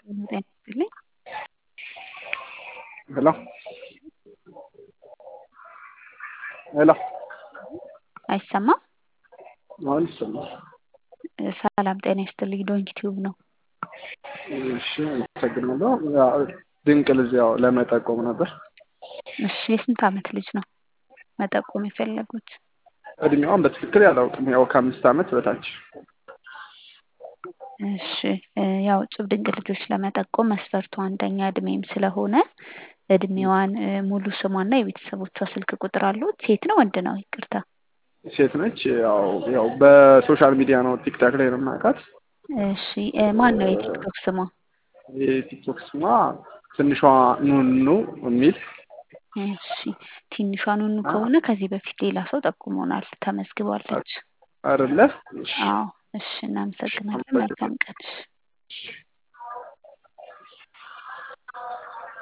ጤና ይስጥልኝ። ሄሎ ሄሎ አይሰማም? አሁን ይሰማል። ሰላም ጤና ይስጥልኝ። ዶንኪ ቲዩብ ነው። እሺ አመሰግናለሁ። ያው ድንቅ ልጅ ያው ለመጠቆም ነበር። እሺ የስንት ዓመት ልጅ ነው መጠቆም የፈለጉት? እድሜዋን በትክክል ያላውቅም። ያው ከአምስት ዓመት በታች እሺ ያው እጹብ ድንቅ ልጆች ለመጠቆም መስፈርቱ አንደኛ እድሜም ስለሆነ እድሜዋን ሙሉ ስሟና የቤተሰቦቿ ስልክ ቁጥር አሉት? ሴት ነው ወንድ ነው? ይቅርታ ሴት ነች። ያው ያው በሶሻል ሚዲያ ነው ቲክታክ ላይ ነው የማውቃት። እሺ ማን ነው የቲክቶክ ስሟ? የቲክቶክ ስሟ ትንሿ ኑኑ የሚል እሺ ትንሿ ኑኑ ከሆነ ከዚህ በፊት ሌላ ሰው ጠቁሞናል፣ ተመዝግባለች። አይደለ? አዎ እሺ እናመሰግናለን። መልካም ቀን። እሺ